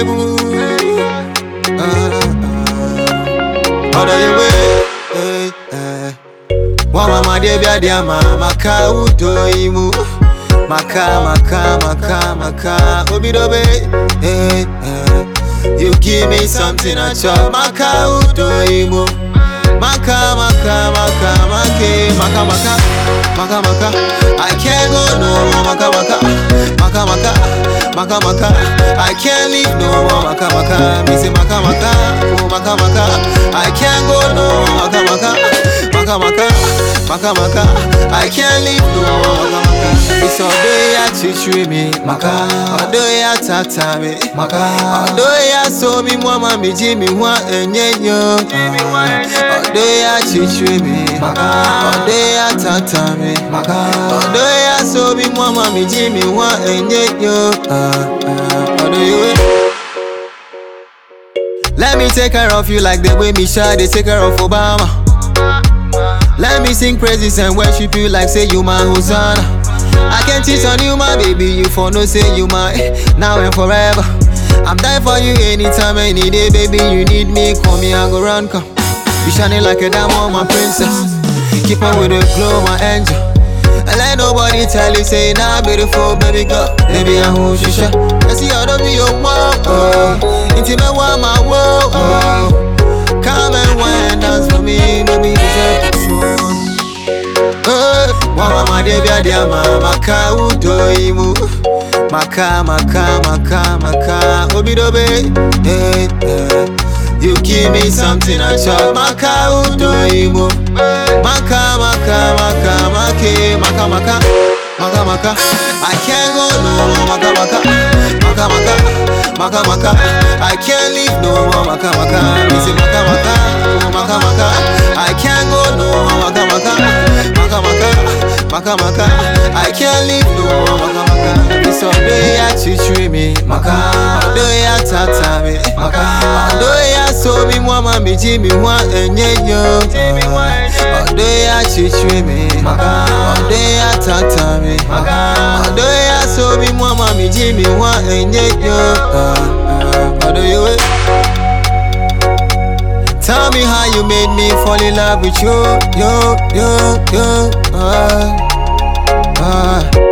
mu. Ọ̀dọ̀ ìwé. Wọ́n máa ma dé bí adé àmà màkà ùdò ìmú. Màkà màkà màkà màkà obidobe. Eh, eh. You give me something I chop. Màkà ùdò ìmú. Maka maka maka make maka maka maka maka I can't go no more maka maka maka maka maka maka I can't leave no more maka maka me say maka maka oh maka maka I can't go no more maka maka maka maka maka maka I can't leave no more maka maka It's all day ya chichiri me maka all day ya tata me maka all day ya so mi mwa mi ji mi wa enyenyo Ọdọ ya chichiri mi Ọdọ ya tata mi Ọdọ ya so mi mwa ma mi ji mi wa enye yo Ọdọ iwe Let me take care of you like the way Misha dey take care of Obama Let me sing praises and worship you like say you my Hosanna I can teach on you my baby you for no say you my now and forever I'm there for you anytime any day baby you need me call me I go run come You shining like a diamond, my princess. Keep on with the glow, my angel. And let nobody tell you, say, nah, beautiful, baby girl. Baby, I hold you shut. I see how to be your mom. Oh, intimate one, my world. Oh, come and wine, dance for me, baby, deserve this one. Oh, mama, my baby, I dear mama, ka udo imu. Maka, maka, maka, maka, obidobe. Eh, eh. You give me something I chop Maka udo imo Maka maka maka make Maka maka Maka maka I can't go no more Maka maka Maka maka Maka maka I can't leave no more Maka maka Me say maka maka oh, Maka maka I can't go no more Maka maka Maka maka Maka maka I can't leave no more Maka maka This all day ya chichiri me Maka All day ya tata me Maka All day ya so mi mwa mi ji mi wa enye yo Ọdọ ya chichiri mi Ọdọ ya tata mi Ọdọ ya so mi mwa mi ji mi wa enye yo Ọdọ yewe Tell me how you made me fall in love with you, yo, yo, yo, uh, uh.